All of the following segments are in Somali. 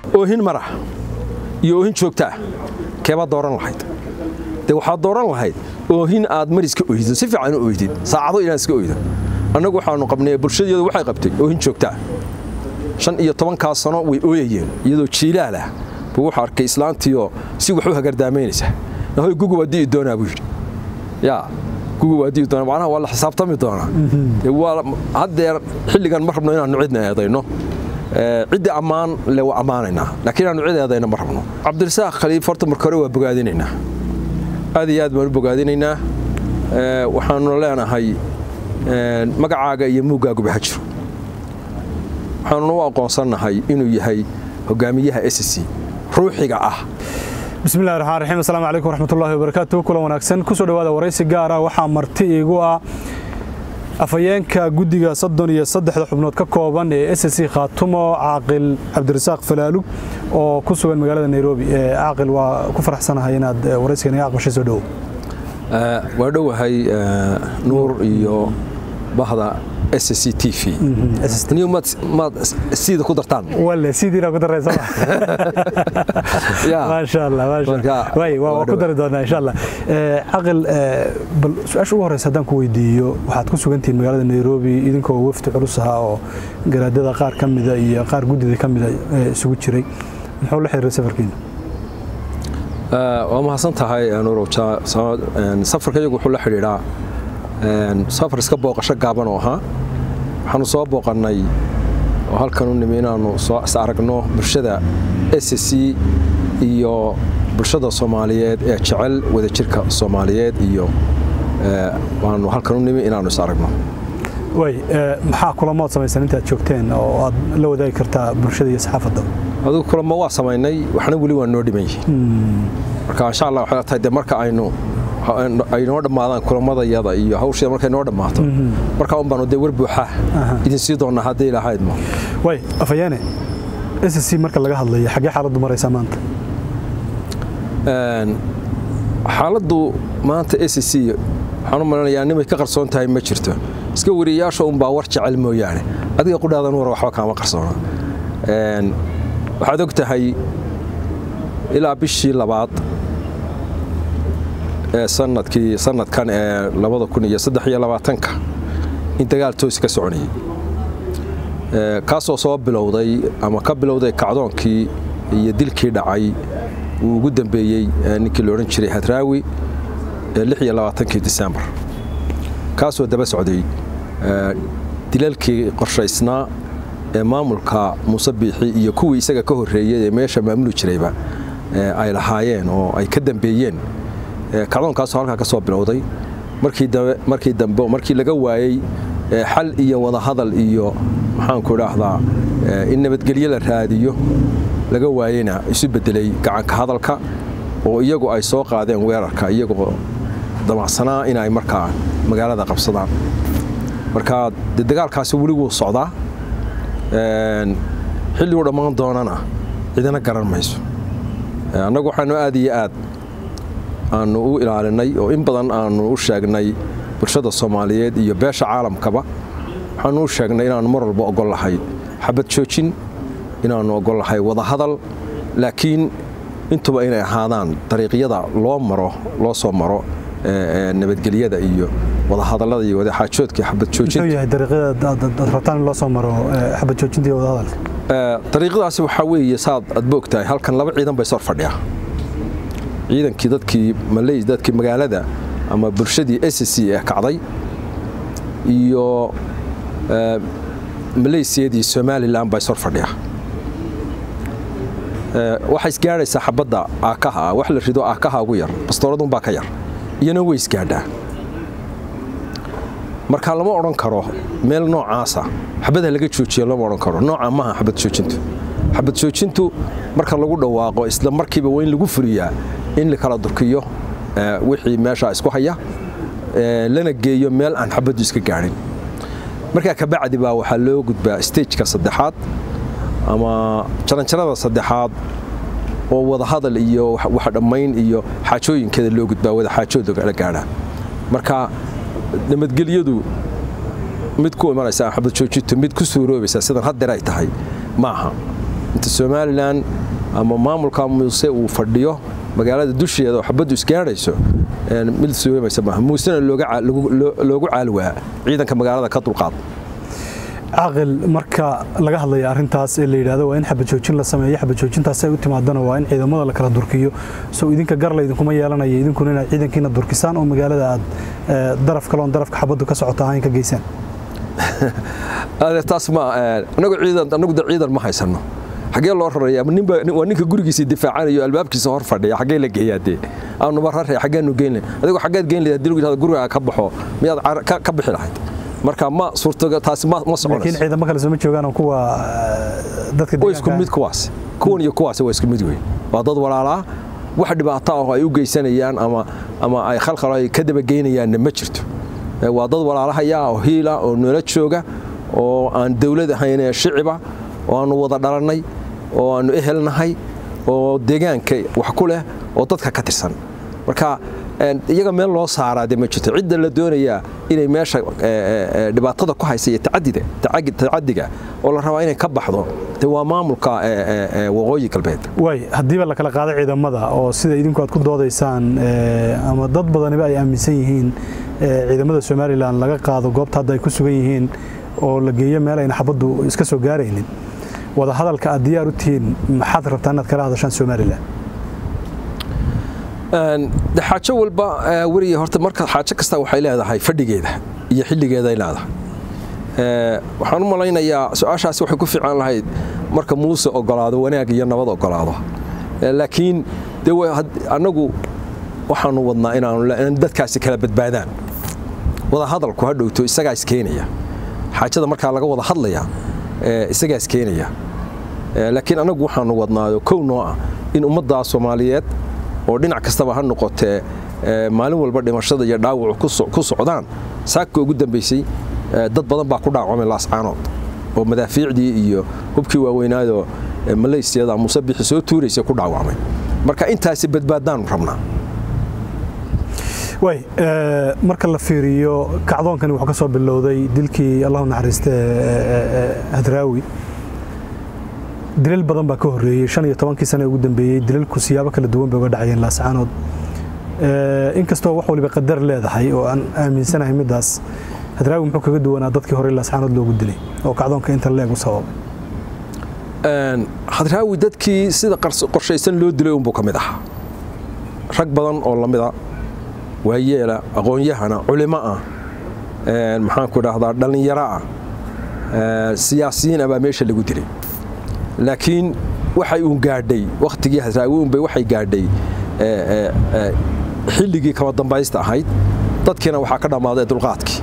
oohin marah iyo oohin joogtaa keebaad dooran lahayd dee waxaad dooran lahayd oohin aad mar iska oydo si fiican u oydid saacado inaad iska oydo annagu waxaanu qabnay bulshadeedu waxay qabtay oohin joogtaa shan iyo tobankaa sano way ooyayeen iyadoo jiilaal ah buu wuxuu arkay islaantiioo si wax u hagardaamaynaysa hoy gugu waa di'i doonaa buu yidhi yaa gugu waa di'i doonaa macnaha waa la xisaabtami doonaa waa haddeer xilligan ma rabno inaannu cidna eedayno ciddii ammaan le waa ammaanaynaa laakiin inaannu cid eedayno ma rabno cabdirasaaq khaliif horta marka hore waa bogaadinaynaa aad iyo aad baan u bogaadinaynaa waxaanuna leenahay magacaaga iyo muuggaaguba ha jiro waxaanuna u aqoonsannahay inuu yahay hogaamiyaha s c ruuxiga ah bismillahi raxmaan raxiim assalaamu calaykum waraxmatullahi wabarakaatu kulan wanaagsan kusoo dhowaada waraysi gaar ah waxaa marti iigu ah afhayeenka guddiga soddon iyo saddexda xubnood ka kooban ee s c khaatumo caaqil cabdirasaaq falaalug oo ku sugan magaalada nairobi caaqil waa ku faraxsanahay inaad waraysiga naga aqbashay soo dhowow waa dhowahay nuur iyo bahda s c t v maad siida ku dartaan wale sidiina ku daraysa maasha allah maasha way waa ku dari doonaa insha allah caqil bal su-aasha ugu horeysa haddaan ku weydiiyo waxaad ku sugantihiin magaalada nairobi idinkoo wafdi culus ahaa oo garaadada qaar ka mida iyo qaar guddida ka mida isugu jiray muxuu la xiriiray safarkiina waa mahadsan tahay nuurow safarka iyagu wuxuu la xidhiidhaa safar iska booqasho gaaban oo ahaa waxaanu soo booqannay oo halkan u nimi inaannu soo is aragno bulshada s c iyo bulshada soomaaliyeed ee jecel wadajirka soomaaliyeed iyo waanu halkan u nimi inaannu is aragno way maxaa kulamood samaysan intaad joogteen oo aad la wadaagi kartaa bulshada iyo saxaafadda adigu kulamo waa samaynay waxna weli waa noo dhiman yihiin marka insha allah waxay tahay de marka aynu ay noo dhammaadaan kulamadayada iyo hawsheeda markay noo dhammaato markaa un baanu dee war buuxa idin sii doonnaa haddii ilahaydmo way afayaane s c marka laga hadlayo xaggee xaaladdu maraysaa maanta xaaladdu maanta s c waxaan u malanayaa nimay ka qarsoon tahay ma jirto iska wariyayaasha unbaa war jecel mooyaane adiga qudhaadan war waxba kaama qarsoona waxaad og tahay ilaa bishii labaad sanadkii sanadkan ee labada kun iyo saddex iyo labaatanka in dagaal toosi ka soconayay kaasoo soo bilowday ama ka bilowday kacdoonkii iyo dilkii dhacay uu ugu dambeeyey ninkii la odhan jiray hadraawi lix iyo labaatankii disembar kaasoo daba socday dilalkii qorshaysnaa ee maamulka muuse biixi iyo kuwii isaga ka horreeyey ee meesha maamuli jirayba ay lahaayeen oo ay ka dambeeyeen kacdoonkaasoo halkaa ka soo bilowday markii dambe markii laga waayey xal iyo wadahadal iyo maxaanku idhaahdaa in nabadgelyo la raadiyo laga waayeyna isu bedelay gacanka hadalka oo iyagu ay soo qaadeen weerarka iyagoo damacsanaa inay markaa magaalada qabsadaan marka de dagaalkaasi weli wuu socdaa xilliguu dhammaan doonana cidina garan mayso annagu waxaanu aad iyo aad aanu u ilaalinay oo in badan aanu u sheegnay bulshada soomaaliyeed iyo beesha caalamkaba waxaanu u sheegnay inaannu mar walba ogol lahay xabad joojin inaannu ogol lahay wadahadal laakiin intuba inay ahaadaan dariiqyada loo maro loo soo maro nabadgelyada iyo wadahadallada iyo wadaxaajoodka xabad joojintadariiqadaasi waxaa weeye saad aad boogtahay halkan laba ciidan bay sor fadhiya ciidankii dadkii maley dadkii magaalada ama bulshadii s c ee kacday iyo maleysiyadii somalilan bay sor fadhiya waxay isgaadhaysaa xabadda aakaha ah wax la rido aakaha ugu yar bastooradunbaa ka yar iyana way isgaadhaa marka lama odhan karo meel noocaasa xabadha laga joojiya lama odhan karo nooca maaha xabad joojintu xabad joojintu marka lagu dhawaaqo isla markiiba waa in lagu fuliyaa in la kala durkiyo wixii meeshaa isku haya lana geeyo meel aan xabaddu iska gaadhin markaa kabacdi baa waxaa loo gudbaa stageka saddexaad ama jaranjarada saddexaad oo wadahadal iyo wax dhammayn iyo xaajooyinkeeda loo gudbaa wada xaajooda la gaadhaa marka nabadgelyadu mid ku imanaysa xabad joojintu mid ku suuroobaysa sidan haddeer ay tahay maaha inta somalilan ama maamulka muuse uu fadhiyo magaalada dusheeda oo xabaddu isgaadhayso mid sugamaysa maaha muusena loogu caalwaa ciidanka magaalada ka dulqaad caaqil marka laga hadlaya arrintaas ee la yidhaahdo waa in xabajoojin la sameeyo xabajoojintaas ay u timaadana waa in ciidamada la kala durkiyo sow idinka garla idinkuma yeelanaya idinkuna inaad ciidankiina durkisaan oo magaalada aad daraf kaloon darafka xabaddu ka socota ahayn ka geysaan taas ma anagu ciidan anagu da ciidan ma haysano xagee loo raraya ninba waa ninka gurigiisa difaacanayo albaabkiisa hor fadhiya xagee la geeyaa dee aanu ma raraya xageenu geyn adigu xageed geyn lahayd hadii lagu yidhahdo guriga ka baxo miyaad ka bixi lahayd marka ma suurtaga taasi ma ma soconayso laakiin ciidamo kale soo ma joogaan kuwa dadka waa isku mid kuwaas kuwan iyo kuwaas waa isku mid weyn waa dad walaalaa wax dhibaato ah oo ay u geysanayaan ama ama ay khalkhal ay ka daba geynayaanna ma jirto waa dad walaalahaya oo hiila oo noola jooga oo aan dawlad ahayn shiciba oo aanu wada dhalannay oo aanu ehelnahay oo deegaanka wax ku leh oo dadka ka tirsan marka iyaga meel loo saaraa de ma jirto cidda la doonayaa inay meesha dhibaatada ku haysa iyo tacadiga oo la rabaa inay ka baxdo de waa maamulka waqooyi galbeed waay haddiiba la kala qaado ciidamada oo sida idinku aad ku doodaysaan ama dad badaniba ay aaminsan yihiin ciidamada somalilan laga qaado goobta hadda ay ku sugan yihiin oo la geeyo meel ayna xabaddu iska soo gaaraynin wada hadalka aad diyaar u tihiin maxaad rabtaa inaad kala hadashaan somalilan de xaajo walba weriye horta marka xaajo kasta waxay leedahay fadhigeeda iyo xilligeeday leedahay waxaan u malaynayaa su-aashaasi waxay ku fiican lahayd marka muuse ogolaado wanaag iyo nabad ogolaado laakiin de annagu waxaanu wadnaa inaan dadkaasi kala badbaadaan wada hadalku ha dhowto isagaa iskeenaya xaajada markaa laga wada hadlaya isagaa iskeenaya laakiin annagu waxaanu wadnaayo kow noo ah in ummaddaa soomaaliyeed oo dhinac kastaba ha noqotee maalin walba dhimashada iyo dhaawacu ku socdaan saaka ugu dambaysay dad badan baa ku dhaawacmay laascaanood oo madaafiicdii iyo hubkii waaweynaadoo malaysiyada muuse bixi soo tuuraysa ku dhaawacmay marka intaasi badbaadaanu rabnaa way marka la fiiriyo kacdoonkani wuxuu ka soo bilowday dilkii allahu naxariiste hadraawi dilal badan baa ka horreeyey shan iyo tobankii sane ugu dambeeyey dilalku siyaabo kala duwan bay uga dhacayeen laascaanood inkastoo wax waliba qadar leedahay oo aan aaminsanahay middaas hadraawi muxuu kaga duwanaa dadkii hore laascaanood loogu dilay oo kacdoonka inta leeg u sababay hadraawi dadkii sida qorshaysan loo dilay unbuu ka mid ahaa rag badan oo lamida waayeela aqoon-yahana culimo ah maxaanku idhaahdaa dhallinyaro ah siyaasiyiin ah baa meesha lagu dilay laakiin waxay uun gaadhay wakhtigii hadraawi unbay waxay gaadhay xilligii kama dambaysta ahayd dadkiina waxaa ka dhammaaday dulqaadkii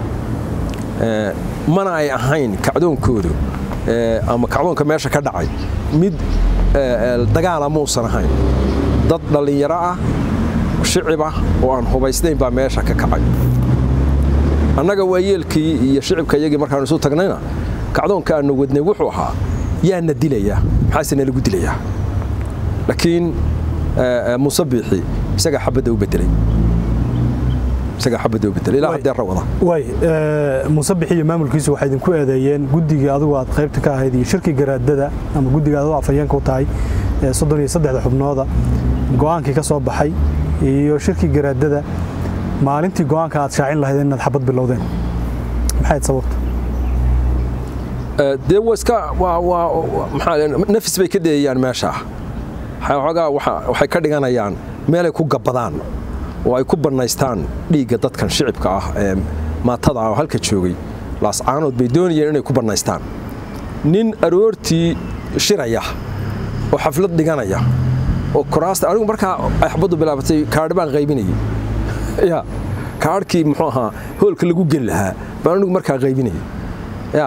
mana ay ahayn kacdoonkoodu ama kacdoonka meesha ka dhacay mid dagaala muusan ahayn dad dhallinyaro ah shicib ah oo aan hubaysnayn baa meesha ka kacay annaga waayeelkii iyo shicibka iyagii markaanu isu tagnayna kacdoonka aanu wadnay wuxuu ahaa yaana dilayaa maxaase nalagu dilayaa laakiin muuse biixi isagaa xabadda u bedelay isagaa xabadda u bedelay ilaa haddee rawada way muuse bixi iyo maamulkiisu waxay idinku eedeeyeen guddigii adigu aad qaybta ka ahayd iyo shirkii garaadada ama guddiga adigu afhayeenka u tahay soddon iyo saddexda xubnooda go'aankii ka soo baxay iyo shirkii garaadada maalintii go'aanka aad shaacin lahayd inaad xabad bilowdeen maxayd sababta dee waa iska waa waa maxaa nafis bay ka dheeyayaan meesha xoogaa waxay ka dhiganayaan meelay ku gabbadaan oo ay ku bannaystaan dhiigga dadkan shicibka ah ee maatada ah oo halka joogay laascaanood bay doonayeen inay ku bannaystaan nin aroortii shiraya oo xaflad dhiganaya oo kuraasta anigu markaa ay xabaddu bilaabatay kaadhi baan qaybinayay ya kaadhkii muxuu ahaa hoolka lagu geli lahaa baan anigu markaa qaybinayay ya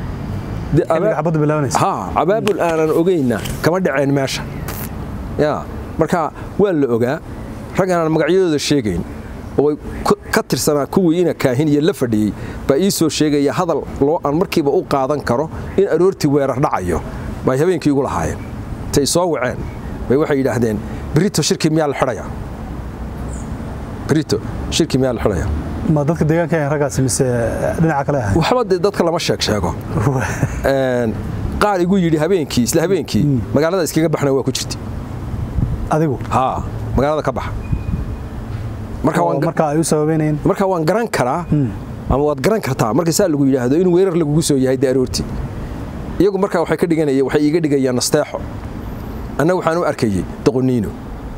cabaabul aanan ogayna kama dhaceen meesha ya marka waa la ogaa rag aanan magacyadooda sheegayn oo ka tirsanaa kuwii ina kaahin iyo la fadhiyey baa ii soo sheegaya hadal loo aan markiiba u qaadan karo in aroortii weerar dhacayo bay habeenkii igu lahaayeen intay soo waceen bay waxay yidhaahdeen brito shirkii miyaa la xidhaya brito shirkii miyaa la xidhaya ma dadka deegaanka ayan raggaasi mise dhinaca kale ahay waxba dee dadka lama sheeg sheego qaar igu yidhi habeenkii isla habeenkii magaalada iskaga baxna waa ku jirta adigu haa magaalada ka baxa marka oo waan marka ay u sababeynayeen marka waan garan karaa ama waad garan kartaa marka saa lagu yidhaahdo in weerar lagugu soo yahay daaroorti iyagu markaa waxay ka dhiganayeen waxay iiga dhigayaan nasteexo annaga waxaan u arkayay doqoniino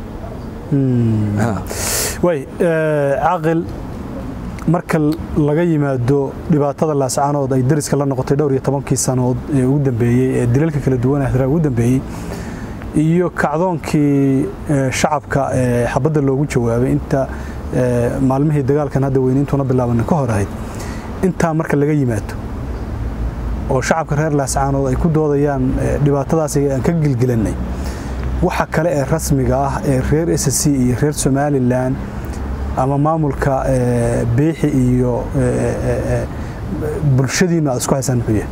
Ha. way caaqil marka laga yimaado dhibaatada laascaanood ay dariska la noqotay dhowr iyo tobankii sanood ee ugu dambeeyey ee dilalka kala duwan ah ugu dambeeyey iyo kacdoonkii ee, shacabka ee xabadda loogu jawaabay inta ee, maalmihii dagaalkan hadda weyniintuna bilaaban ka hor ahayd intaa marka laga yimaado oo shacabka reer laascaanood ay ku doodayaan ee, dhibaatadaas aan ka gilgilannay waxa kale ee rasmiga ah ee reer s c iyo reer somalilan ama maamulka ee, biixi iyo ee, ee, ee, bulshadiinu aad isku haysaan muxuu yahay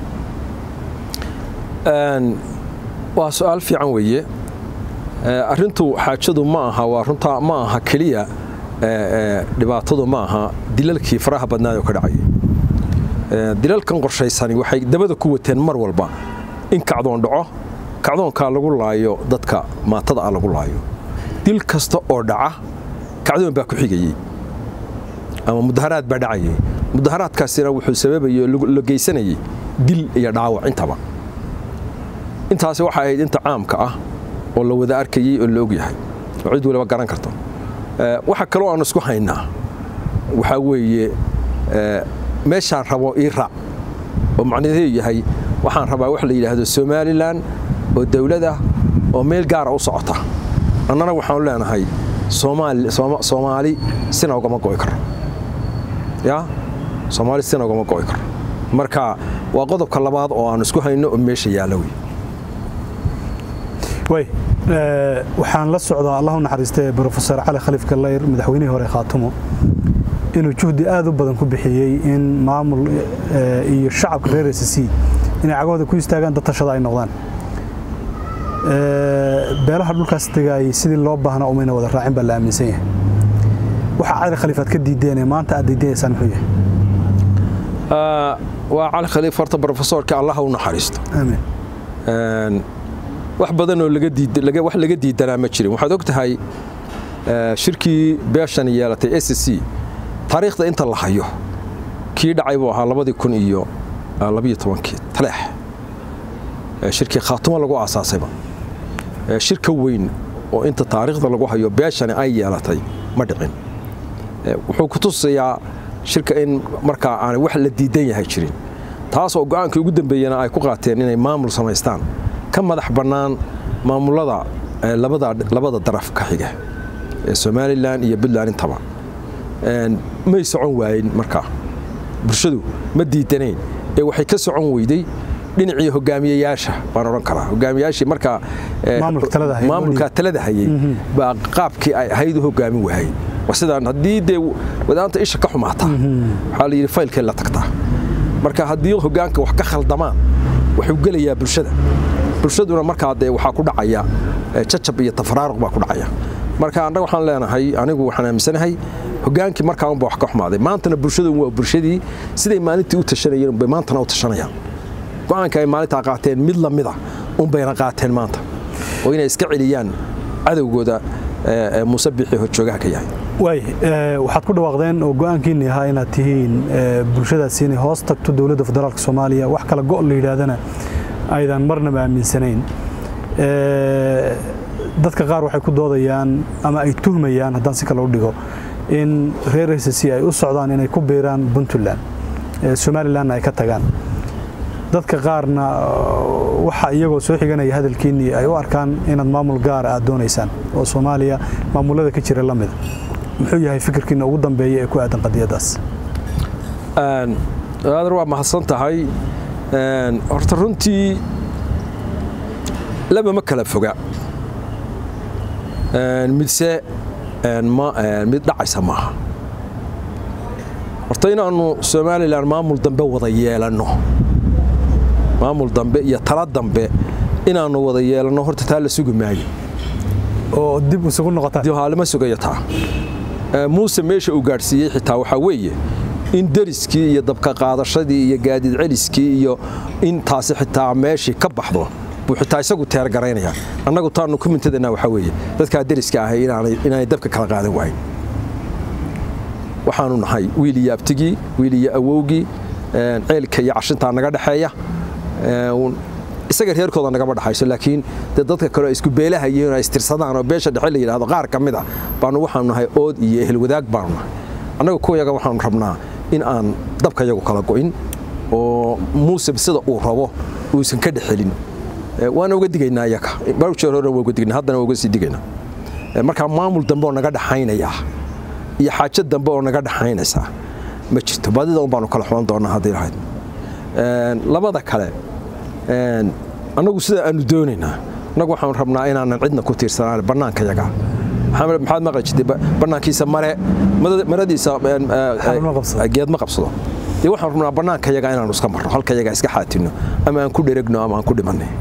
Een, waa su-aal fiican weeye Ee, arrintu xaajadu ma aha waa runtaa ma aha keliya ee, ee, dhibaatadu ma aha dilalkii faraha badnaayoo ka dhacayay Ee, dilalkan qorshaysani waxay dabada ku wateen mar walba in kacdoon dhaco kacdoonkaa lagu laayo dadka maatada ah lagu laayo dil kasta oo dhaca kacdoon baa ku xigayey ama mudaharaad baa dhacayay mudaharaadkaasina wuxuu sababayay oo la geysanayay dil iyo dhaawac intaba intaasi waxay ahayd inta caamka ah oo la wada arkayey oo la ogyahay oo cid waliba garan karto Ee, waxa kaloo aan isku haynaa waxaa weeye ee, meeshaan rabo ii raac oo macnaheedu yahay waxaan rabaa wax la yidhaahdo somalilan oo dowlad ah oo meel gaara u socota annana waxaanu leenahay soomaali Sooma- soomaali sina ugama go'i karo ya soomaali sina ugama go'i karo marka waa qodobka labaad oo aan isku hayno oo meesha yaalla wey way ee, waxaan la socdaa allah u naxariistay brofesor cali khaliif kallayr madaxweynihii hore khaatumo inuu juhdi aad u badan ku bixiyey in maamul ee, iyo shacabka reer s c inay cagahooda ku istaagaan dad tashada ay noqdaan Ee, beelaha dhulkaas degaayay sidii loo baahnaa umayna wada raacin baa la aaminsan yahay waxa cali khaliif aad ka diideen maanta aad diidaneysaan muxuu yahay Aa, waa cali khaliif horta brofesorka allaha u naxariisto aamin Een, wax badan oo laga diid laga wax laga diidanaa ma jirin waxaad og tahay ee, shirkii beeshan yeelatay s c taariikhda inta la hayo kii dhacay buu ahaa labadii kun iyo ah, labiyo tobankii taleex Ee, shirkii khaatumo lagu aasaasayba Ee, shirka weyn oo inta taariikhda lagu hayo beeshani ay yeelatay ma dhicin Ee, wuxuu ku tusayaa shirka in markaa aanay wax la diidan yahay jirin taas oo go'aankii ugu dambeeyena ay ku qaateen inay maamul samaystaan ka madax bannaan maamulada ee, labada labada daraf ka xiga ee somalilan iyo puntland intaba Een, may socon waayen markaa bulshadu ma diidanayn ee waxay ka socon weyday dhinacii hogaamiyayaasha baan odhan karaa hogaamiyayaashii markaa ee, Maamulka talada hayay. maamulka talada hayay baa qaabkii ay ahayd u hogaamin waayey waa sidaan haddii dee wadaanta isha ka xumaata waxaa la yidhi faylkee la tagtaa marka haddii hogaanka wax ka khaldamaan wuxuu gelayaa bulshada bulshaduna markaa dee waxaa ku dhacaya eh, jajab iyo tafaraaruq baa ku dhacaya marka annaga waxaan leenahay anigu waxaan aaminsanahay hogaankii markaa unba wax ka xumaaday maantana bulshadu waa bulshadii siday maalintii u tashanayeen unbay maantana u tashanayaan go'aanka ay maalintaa qaateen mid la mida unbayna qaateen maanta oo inay iska celiyaan cadowgooda eh, eh, muuse bixi horjoogaha ka yahay waay ee, waxaad ku dhawaaqdeen oo go'aankiinni ahaa inaad tihiin ee, bulshadaasi inay hoos tagto dowladda federaalka soomaaliya wax kala go' la yidhaahdana aydan marnaba aaminsanayn Ee, dadka qaar waxay ku doodayaan ama ay tuhmayaan haddaan si kale u dhigo in reer s c ay u socdaan inay ku biiraan puntland ee, somalilandna ay ka tagaan dadka qaarna uh, waxa iyagoo soo xiganaya hadalkiinnii ay u arkaan inaad maamul gaara aad doonaysaan oo soomaaliya maamulada ka jira la mida muxuu yahay fikirkiina ugu dambeeya ee ku aadan qadiyadaas Een, aadar waa mahadsan tahay Een, horta runtii laba ma kala foga Een, midse een, ma- een, mid dhacaysa maaha horta inaannu somalilan maamul dambe wada yeelanno maamul dambe iyo tala dambe inaannu wada yeelanno horta taa la sugi maayo oo dib isugu noqotaan dib haalima sugayo taa Ee, muuse meesha uu gaadhsiiyey xitaa waxaa weeye in deriskii iyo dabka qaadashadii iyo gaadiid celiskii iyo in taasi xitaa meeshii ka baxdo buu xitaa isagu teergaraynaya annagu taanu ku mintadana waxaa weeye dadkaa deriska ahay inaanay dabka kala qaadan waayn waxaanu nahay wiil iyo abtigii wiil iyo awowgii ceelka iyo cashintaa naga dhexeeya isaga reerkooda nagama dhaxayso laakiin de dadka kale isku beelaha yihiin ay istirsadaan oo beesha dhexe la yidhahdo qaar ka mid a baanu waxaanu nahay ood iyo ehel wadaag baanu nahay annaga kuwayaga waxaanu rabnaa in aan dabka yagu kala go'in oo muuse sida uu rabo uusan ka dhexelin waana uga digaynaa iyaga barjeer hore waa uga digaynaa haddana waa uga sii digaynaa markaa maamul dambe oo naga dhaxaynaya iyo xaajo dambe oo naga dhaxaynaysa ma jirto badida un baanu kala xulan doonaa haddii lahayd labada kale annagu sida aanu doonaynaa annagu waxaanu rabnaa inaanan cidna ku tiirsanaan bannaanka yaga maxaad maqli jirtay bannaankiisa mare maradiisa geed ma qabsado dee waxaan rabnaa bannaanka yaga inaanu iska marno halka yaga iska xaatinno ama aan ku dheregno ama aan ku dhimanay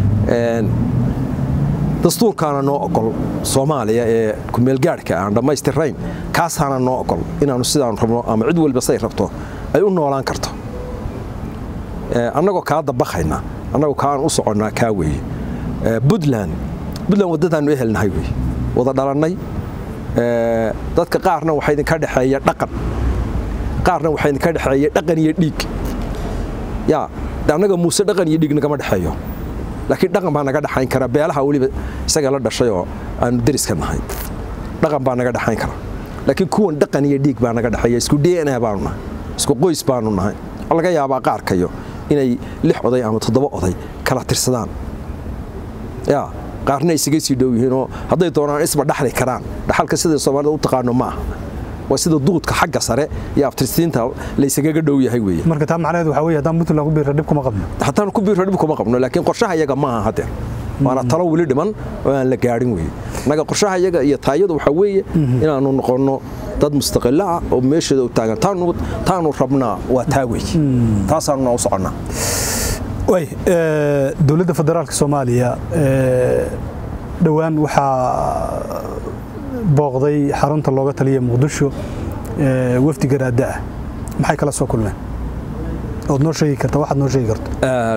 dastuurkaana noo ogol soomaaliya ee kumeelgaadhka aan dhammaystirayn kaasaana noo ogol inaanu sidaanu rabno ama cid walba say rabto ay u noolaan karto annagoo kaa dabakayna annagoo kaan u soconnaa kaa weeye buntland buntland waddadaannu ehelnahay weye wada dhalannay dadka qaarna waxaa idinka dhexeeya dhaqan qaarna waxaa idinka dhexeeya dhaqan iyo dhiig yaa annaga muuse dhaqan iyo dhiig nagama dhexeeyo laakiin dhaqan baa naga dhexayn kara beelaha weliba isaga la dhashay oo aanu deriska nahay dhaqan baa naga dhexayn kara laakiin kuwan dhaqan iyo dhiig baa naga dhexeeya isku d n a baanu nahay isku qoys baanu nahay laga yaabaa qaarkayo inay lix oday ama toddoba oday kala tirsadaan ya qaarna isaga sii dhow yihiinoo hadday doonaan isba dhaxli karaan dhaxalka sida soomaalida u taqaano ma aha waa sida duudka xagga sare iyo abtirsiinta laysagaga dhow yahay weeye marka taa macnaheedu waxaa weeye haddaan puntland ku biirra dhib kuma qabno haddaan ku biirra dhib kuma qabno laakiin qorshaha iyaga ma aha haddeer waana talo weli dhiman oo aan la gaadhin weeye annaga qorshaha iyaga iyo taayadu waxaa weeye inaanu noqonno dad mustaqilo ah oo meeshooda u taagan taanu rabnaa waa taa wey taasaanuna u soconnaa way dowladda federaalka soomaaliya dhowaan waxaa booqday xarunta looga taliya muqdisho wafdi garaada ah maxay kala soo kulmeen ood noo sheegi karta waxaad noo sheegi karto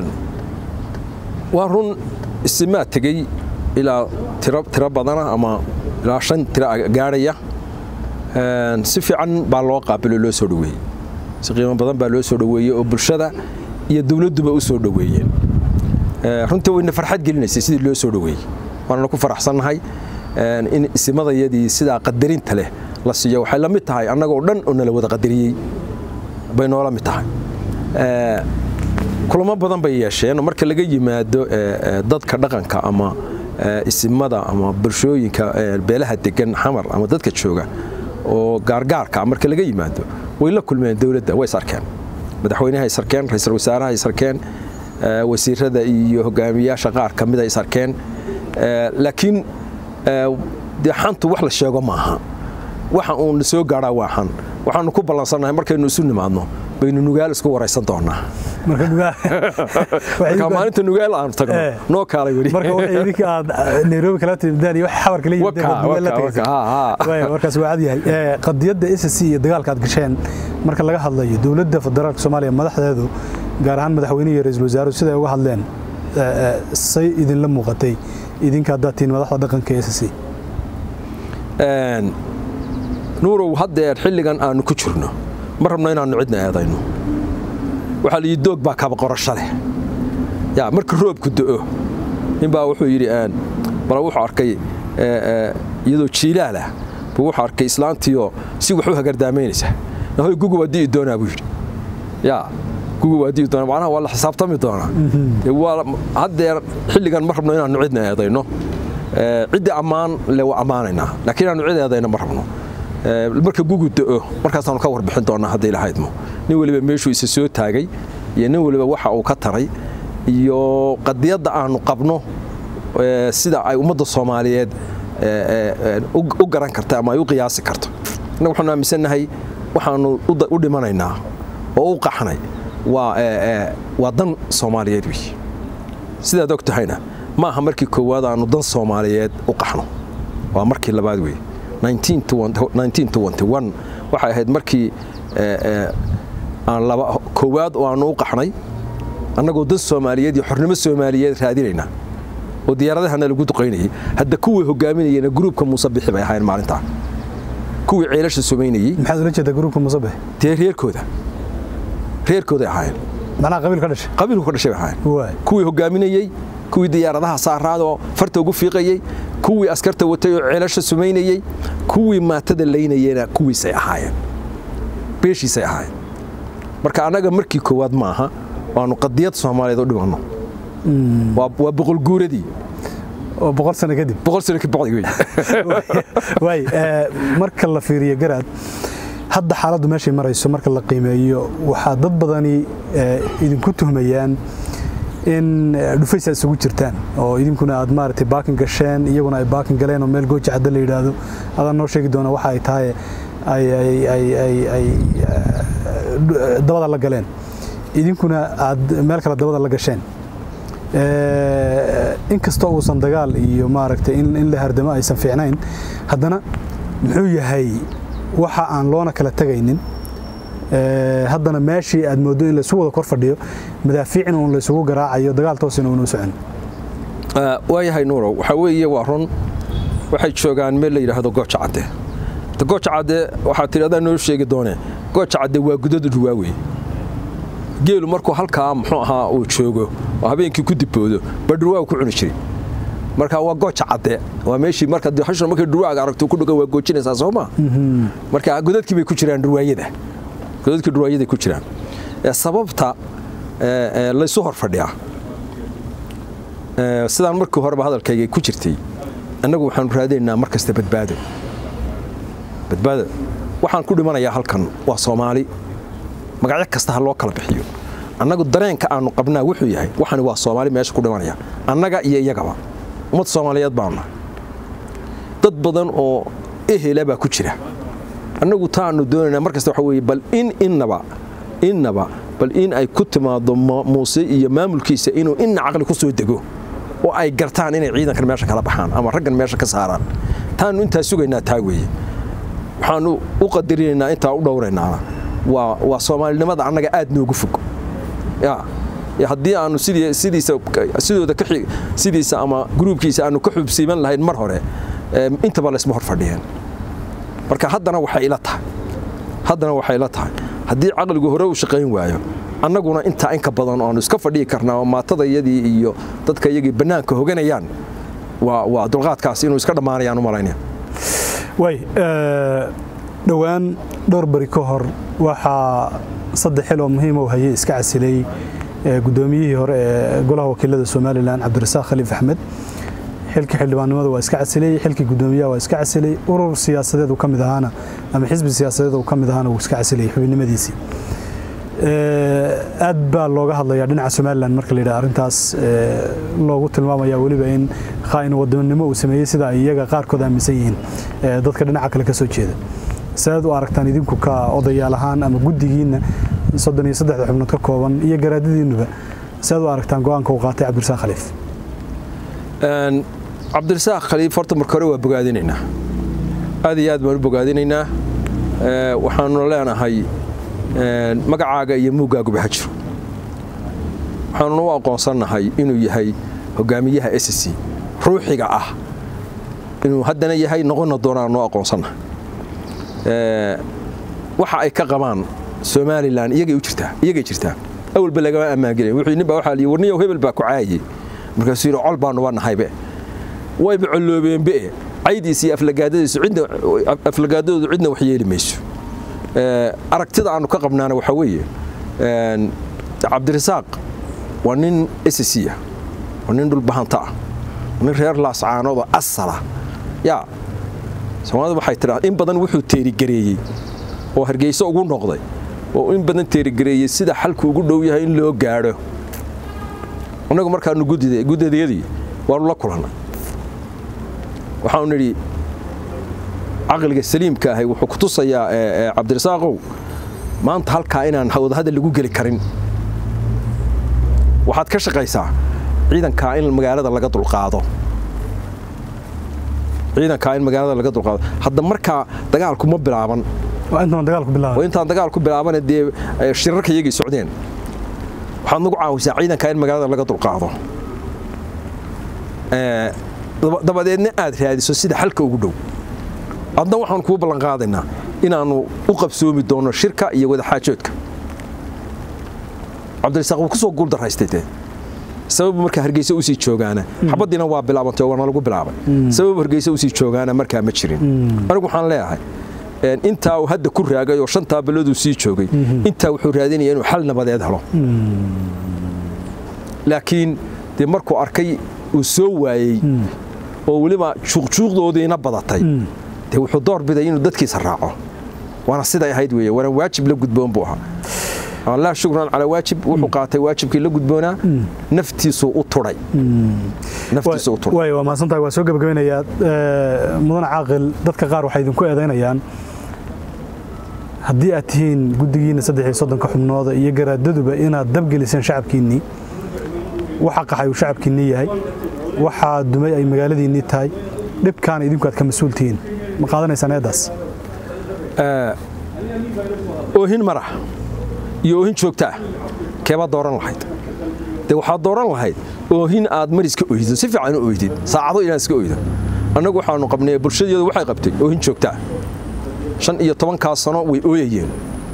waa run isimaa tegey ilaa tiro badana ama ilaa shan tiro gaadhaya si fiican baa loo qaabilo loo soo dhoweeyey si qiimo badan baa loo soo dhoweeyey oo bulshada iyo dowladduba u soo dhoweeyeen runtii wayna farxad gelinaysay sidii loo soo dhoweeyey waanana ku faraxsannahay in isimadayadii sidaa qadarinta leh la siiyo waxay la mid tahay annagoo dhan oo nala wada qadariyey bay noola mid tahay kulamo badan bay yeesheen marka laga yimaado dadka dhaqanka ama isimada ama bulshooyinka beelaha degan xamar ama dadka jooga oo gaargaarka marka laga yimaado way la kulmeen dowladda way sarkeen madaxweynaha is arkeen ra-iisul wasaaraha is arkeen wasiirada iyo hogaamiyaasha qaar ka mida is arkeen laakiin dee xantu wax la sheego maaha waxa uun soo gaadhaa waa xan waxaanu ku ballansannahay markaynu isu nimaadno baynu nugaal isku waraysan doonaa marka maalinta nugaal aanu tagno noo kaalay weli marka waxay idinka aad nairobi kala timidaan iyo wax xabarka la yimideen markaas waa cad yahay qadiyadda s c iyo dagaalka aad gasheen marka laga hadlayo dowladda federaalka soomaaliya madaxdeedu gaar ahaan madaxweynihi iyo ra-iisul wasaaruhu siday uga hadleen say idinla muuqatay idinka haddaad tihiin madaxda dhaqanka s c nuurow haddeer xilligan aanu ku jirno ma rabno inaannu cidna eedayno waxaa la yidhi doog baa kaba qorasho leh yaa marka roobku do'o ninbaa wuxuu yidhi bala wuxuu arkay iyadoo jiilaalah buu wuxuu arkay islaantiioo si wax u hagardaamaynaysa hoy gugu waa di'i doonaa buu yidhi yaa gugu waa di'i doonaa macnaha waa la xisaabtami doonaa haddeer xilligan ma rabno inaannu cidna eedayno ciddii ammaan le waa ammaanaynaa laakiin inaannu cid eedayno ma rabno marka gugu da'o markaasaanu ka warbixin doonaa hadday lahaydmo nin weliba meeshuu isa soo taagay iyo nin weliba waxa uu ka taray iyo qadiyadda aanu qabno sida ay ummadda soomaaliyeed u garan karta ama ay u qiyaasi karto innaga waxaanu aaminsannahay waxaanu u dhimanaynaa oo u qaxnay waa dan soomaaliyeed wey sidaad og tahayna ma aha markii koowaad aanu dan soomaaliyeed u qaxno waa markii labaad wey waxay ahayd markii aan laba koowaad oo aanu u qaxnay annagoo dad soomaaliyeed iyo xornimo soomaaliyeed raadinayna oo diyaaradahana lagu duqaynayay hadda kuwii hogaaminayena gruubka muuse bixi bay ahaayeen maalintaa kuwii ceelasha sumaynayey maxaad ula jeedaa gruubka musabix dee reerkooda reerkooday ahaayeen macnaha qabiil ka dhashay qabiilku ka dhashay bay ahaayeen waay kuwii hogaaminayey kuwii diyaaradaha saaraad oo farta ugu fiiqayey kuwii askarta watay oo ceelasha sumaynayey kuwii maatada laynayena kuwiisay ahaayeen beeshiisay ahaayeen marka annaga markii koowaad ma aha waanu qadiyad soomaaliyeed u dhimanno waa boqolguuradii oo boqol sano kadib boqol sano ka bacdi wey waay marka la fiiriyo garaad hadda xaaladdu meeshay marayso marka la qiimeeyo waxaa dad badani idinku tuhmayaan in dhufaysa isugu jirtaan oo idinkuna aad maaragtay baakin gasheen iyaguna ay baakin galeen oo meel gooja cadda la yidhaahdo adaan noo sheegi doona waxa ay tahay ay dabada la galeen idinkuna aad meel kale dabada la gasheen inkastoo uusan dagaal iyo maaragtay in la hardamo aysan fiicnayn haddana muxuu yahay waxa aan loona kala tegaynin haddana meeshii aad mooddo in laysu wada kor fadhiyo madaafiicin uun laysugu garaacayo dagaal toosina uunu socon waayahay nuurow waxaa weeye waa run waxay joogaan meel la yidhaahdo gooja cadde gooja cadde waxaa tidhi adaa noo sheegi doone gooja cadde waa gudada dhuwaawey geelu markuu halkaa muxuu ahaa uu joogo oo habeenkii ku diboodo ba dhurwaaga ku cuni jiray marka waa gooja cadde waa meeshii marka hashna markay dhurwaaga aragto ku dhogan waa goojinaysaa soo ma marka godadkii bay ku jiraan dhurwaayada godadkii dhurwaayaday ku jiraan sababta laysu hor fadhiyaa sidaan markii horeba hadalkayga ku jirtay annagu waxaanu raadinaynaa mar kasta badbaado badbaado waxaan ku dhimanayaa halkan waa soomaali magacyo kasta ha loo kala bixiyo annagu dareenka aanu qabnaa wuxuu yahay waxani waa soomaali meesha ku dhimanaya annaga iyo iyagaba ummad soomaaliyeed baanu nahay dad badan oo ehela baa ku jira annagu taanu doonaynaa mar kasta waxa weeye bal in innaba innaba bal in ay ku timaado muuse iyo maamulkiisa inuu inna caqli ku soo dego oo ay gartaan inay ciidankan meesha kala baxaan ama raggan meesha ka saaraan taanu intaa sugaynaa taa weeye waxaanu u qadarinaynaa intaa u dhowraynaana waa soomaalinimada annaga aad noogu fog haddii aanu sidooda sidiisa ama gruubkiisa aanu ka xubsiiban lahayn mar hore intaba laysma hor fadhiyeen marka haddana waxay ila tahay haddana waxay ila tahay haddii caqligu hore u shaqayn waayo annaguna intaa inka badan aanu iska fadhiyi karnaa oo maatadayadii iyo dadka iyagii bannaanka hoganayaan waa dulqaadkaas inuu iska dhammaanayaan u malaynaya way dhowaan dhowr bari ka hor waxaa saddex xil oo muhiim u hayay iska casilay guddoomiyihii hore ee golaha wakiilada somalilan cabdirasaaq khaliif axmed xilkii xildhibaannimada waa iska casilay xilkii guddoomiyaha waa iska casilay urur siyaasadeed uu ka mid ahaana ama xisbi siyaasadeed uu ka mid ahaana wuu iska casilay xubinimadiisii aad baa looga hadlayaa dhinaca somalilan marka la yidhaha arrintaas loogu tilmaamaya weliba in khaa'in wadannimo uu sameeyey sida ay iyaga qaarkood aaminsan yihiin dadka dhinaca kale ka soo jeeda saad u aragtaan idinku ka odayaal ahaan ama guddigiinna soddon iyo saddexda xubnood ka kooban iyo garaadadiinnuba saad u aragtaan go'aanka uu qaatay cabdirasaaq khaliif cabdirasaaq khaliif horta marka hore waa bogaadinaynaa aad iyo aad baan u bogaadinaynaa waxaanuna leenahay magacaaga iyo muuggaaguba ha jiro waxaanuna u aqoonsannahay inuu yahay hogaamiyaha s c ruuxiga ah inuu haddana yahay noqonna doonaanu aqoonsannahay waxa ay ka qabaan somalilan iyagay u jirtaa iyagay jirtaa awalba lagama ammaangelin wuxuu nin baa waxaa liyi warniyow hebel baa ku caayay markaasuu yidhi col baanuba nahaybe wayba colloobeenbe caydiisa iyo aflagaadadiisu cidna aflagaadadoodu cidna wax yeeli mayso aragtida aanu ka qabnaana waxaa weeye cabdirasaaq waa nin ss ah waa nin dhulbahanta ah waa nin reer laascaanoodoo asala yaa soomaalida waxay tidhaa in badan wuxuu teerigareeyey oo hargeyso ugu noqday oo in badan teerigareeyey sida xalku ugu dhow yahay in loo gaadho annagu markaanu guddadayadii waanu la kulannay waxaanu nidhi caqliga saliimka ahay wuxuu ku tusayaa cabdirasaaqow maanta halkaa inaan wadahadal lagu geli karin waxaad ka shaqaysaa ciidankaa in magaalada laga dulqaado ciidankaa in magaalada laga dulqaado hadda markaa dagaalku ma bilaaban waa intaan dagaal ku oo bilaabay intaan dagaal ku bilaabana dee eh, shirarka iyagay socdeen waxaad nagu caawisaa ciidanka in magaalada laga dulqaado Eh, daba- dabadeedna aad raadiso sida xalka ugu dhow adna waxaan kuu ballan qaadaynaa inaannu u qabsoomi doono shirka iyo wadaxaajoodka cabdirasaaq wuu ku soo guuldaraystay dee sababu markaa hargeysa usii joogaana xabadiina waa bilaabantay oo waana lagu bilaabay sababu hargeysa usii joogaana markaa ma jirin anigu waxaan leeyahay een, intaa uu hadda ku raagay oo shantaa bilooduu sii joogay intaa wuxuu raadinaya inuu xal nabadeed helo laakiin dee markuu arkay uu soo waayey oo weliba juuqjuuqdoodiina badatay dee wuxuu door biday inuu dadkiisa raaco waana siday ahayd weeye waana waajib la gudboon buu ahaa laa shukran calaa waajib wuxuu qaatay waajibkii la gudboonaa naftiisuu u turay naftiisuu u turay waay waa mahadsantahay waa soo gebagabeynayaa Eh, mudan caaqil dadka qaar waxay idinku eedaynayaan haddii aad tihiin guddigiinna saddex iyo soddonka xubnooda iyo garaadaduba inaad dabgeliseen shacabkiinnii waxa qaxay uu shacabkiinnii yahay waxaa dumay ay magaaladiinnii tahay dhibkaana idinku aad ka mas-uul tihiin ma qaadanaysaan eeddaas oohin marax iyo oohin joogta ah keebaa dooran lahayd dee waxaad dooran lahayd oohin aad mariska oydo si fiican u oydid saacado inaan iska oydo annagu waxaanu qabnay bulshadeedu waxay qabtay oohin joogta ah shan iyo tobankaa sano way ooyayeen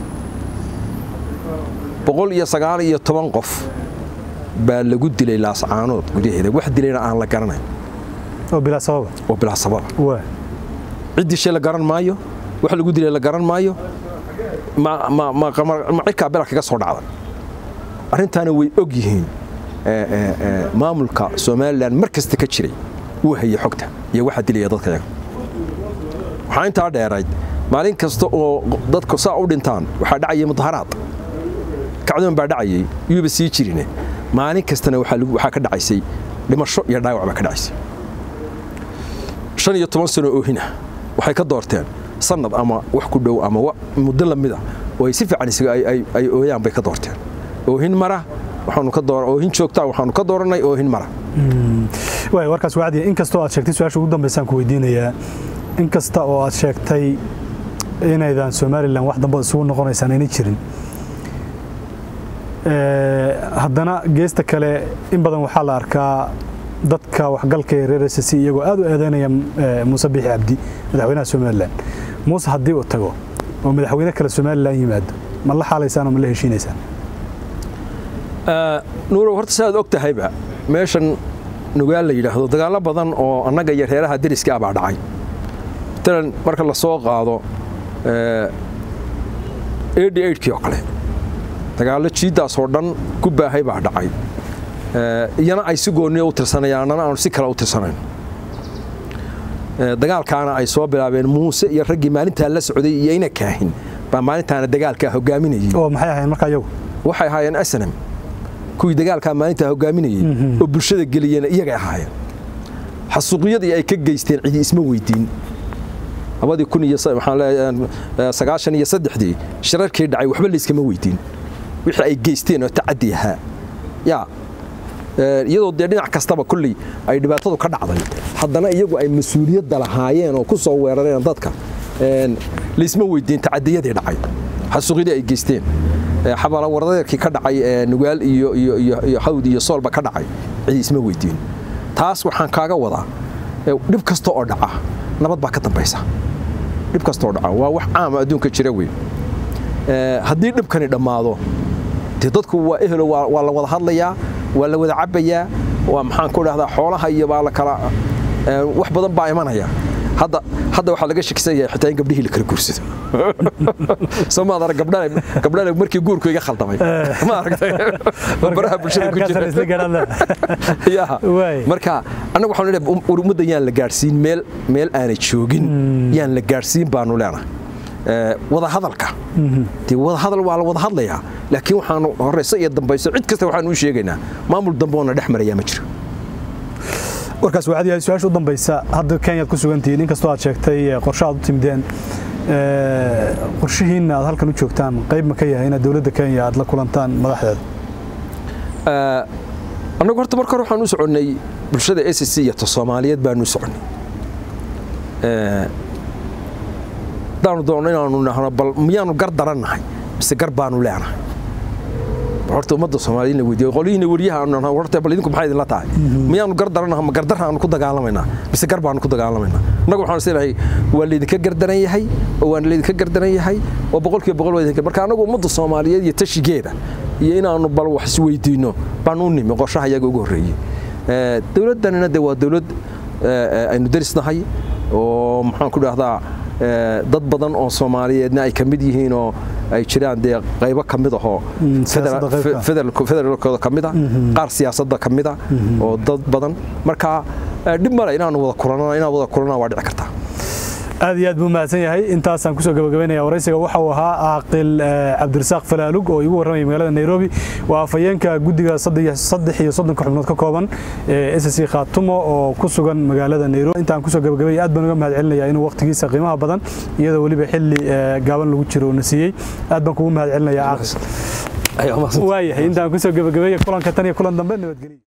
boqol iyo sagaal iyo toban qof baa lagu dilay laascaanood gudaheeda wax dilayna aan la garanayn oo bilaa sababa oo bilaa sababa waa ciddii shay la garan maayo wax lagu dilay la garan maayo ma ma ma qamar- ma cirkaa bela kaga soo dhacday arrintaana way og yihiin ee, ee, ee, maamulka somalilan mar kasta ka jiray uu hayay xogta iyo waxa dilaya dadka yaga waxaa intaa dheerayd maalin kasta oo dadku saa u dhintaan waxaa dhacayay mudaharaad kacdoon baa dhacayay yuuba sii jirine maalin kastana waxaa lagu- waxaa ka dhacaysay dhimasho iyo dhaawac baa ka dhacaysay shan iyo toban sano oohina waxay ka doorteen sanad ama wax ku dhow ama wa- muddo lamida oo ay si fiican isaga ay- ay- ay ooyaan bay ka doorteen oohin mara waxaanu ka door oohin joogta waxaanu ka dooranay oohin mara waay warkaas wacdiya in kastoo aad sheegtay su-aasha ugu dambaysaan ku weydiinayaa in kasta oo aad sheegtay inaydan somalilan wax dambe isugu noqonaysaan aynay jirin Eh, haddana geesta kale in badan waxaa la arkaa dadka waxgalka ee reer s c iyagoo aad u eedeynaya eh, muuse biixi cabdi madaxweynaha somalilan muuse haddii uu tago oo madaxweyne kale somalilan yimaado ma la xaalaysaan oo ma la heshiinaysaan nuurow horta si aad og tahayba meeshan nugaal la yidhaahdo dagaallo badan oo annaga iyo reeraha deriska ah baa dhacay matalan marka la soo qaado eighty eightkii oo kale dagaallo jiiddaas oo dhan ku baahay baa dhacay Eh, iyana ay si gooniya u tirsanayaan annana aanu si kale u tirsanayn Eh, dagaalkaana ay soo bilaabeen muuse iyo raggii maalintaa la socday iyo ina kaahin baa maalintaana dagaalkaa hogaaminayay oo maxay ahayn markaa iyagu waxay ahaayeen asnam kuwii dagaalkaa maalintaa hogaaminayey oo bulshada geliyena iyagay ahaayeen xasuuqyadii ay ka geysteen cidi isma weydiin labadii kun iyo sa- waxaan leeyahay, eh, sagaashan iyo saddexdii shirarkii dhacay waxba layskama weydiin wixii ay geysteen oo tacadi ahaa yaa Eh, iyadoo dee dhinac kastaba kolley ay dhibaatadu ka dhacday haddana iyagu ay mas-uuliyadda lahaayeen oo ku soo weerareen dadka een, laysma weydiin tacadiyadii dhacay xasuuqyadii ay geysteen Eh, xabala waradeerkii ka dhacay ee nugaal iyo iyo iyo iyo hawd iyo soolba ka dhacay cidi isma weydiin taas waxaan kaaga wadaa eh, dhib kasta oo dhaca nabad baa ka dambaysa dhib kasta oo dhaca waa wax caama adduunka jira wey Eh, haddii dhibkani dhammaado dee dadku waa ehelo waa waa la wada hadlayaa waa la wada cabbayaa waa maxaan ku dhahdaa xoolaha iyo baa la kala eh, wax badan baa imanaya hadda hadda waxaa laga shakisan yahay xitaa in gabdhihii la kala guursado soo maad arag gabdhana gabdhana markii guurku iga khaldamay ma aragtay baraha bulshada ku Heerkaasaan isla jira gaadhaan ya Waay. marka annagu waxaanu leeyahay um- ummadda yaan la gaadhsiin meel meel aanay joogin yaan la gaadhsiin baanu leenahay Eh, wada hadalka dee wada hadal waa la wada hadlayaa laakiin waxaanu horeyso iyo dambayso cid kasta waxaanu u sheegaynaa maamul dambe oona dhex marayaa ma jiro warkaas waxaad yahay su-aasha u dambaysa hadda kenyaad ku sugantihiin inkastoo aad sheegtay eh, qorshe aad u timideen eh, qorshihiinna aad halkan u joogtaan qayb ma ka yahay inaad dowladda kenya aad la kulantaan madaxdeeda Eh, annagu horta marka hore waxaan u soconnay bulshada s c iyo ta soomaaliyeed baanu u soconnay Eh, haddaanu doonno inaanu nahno bal miyaanu gar darannahay mise gar baanu leenahay horta ummadda soomaaliya in la weydiiyo qolyihiina weriyaha aanu nahno horta bal idinku maxay idinla tahay miyaanu gar darannahay ma gardarra aanu ku dagaalamaynaa mise gar baanu ku dagaalamaynaa innagu waxaan isleeyahay waa laydinka gardaran yahay oo waan laydinka gardaran yahay oo boqolkiiba boqol waa idinka marka annagu ummadda soomaaliyeed iyo tashigeeda iyo inaanu bal wax isweydiinno baan u nimi qorshaha iyaga ugu horreeyey dowladdanina de waa dowlad aynu darisnahay oo maxaan ku dhahdaa dad badan oo soomaaliyeedna ay ka mid yihiin oo ay jiraan dee qaybo ka mid ahoo federaalkooda ka mida qaar siyaasadda ka mida oo dad badan marka dhib male inaanu wada kulanana inaan wada kulanana waa dhici kartaa aad iyo aad buu mahadsan yahay intaasaan kusoo gabagabaynaya waraysiga waxa uu ahaa caaqil cabdirasaaq falaalug oo igu warramaya magaalada nairobi waa afhayeenka guddiga saddex iyo soddonka xubnood ka kooban ee s c khaatumo oo ku sugan magaalada nairobi intaan kusoo gabagabaya aad baan uga mahad celinaya inuu waqtigiisa qiimaha badan iyadoo weliba xilli gaaban lagu jiro na siiyey aad baan kugu mahad celinaya caaqil waayahay intaan kusoo gabagabeeya kulanka tan iyo kulan dambe nabadgeliya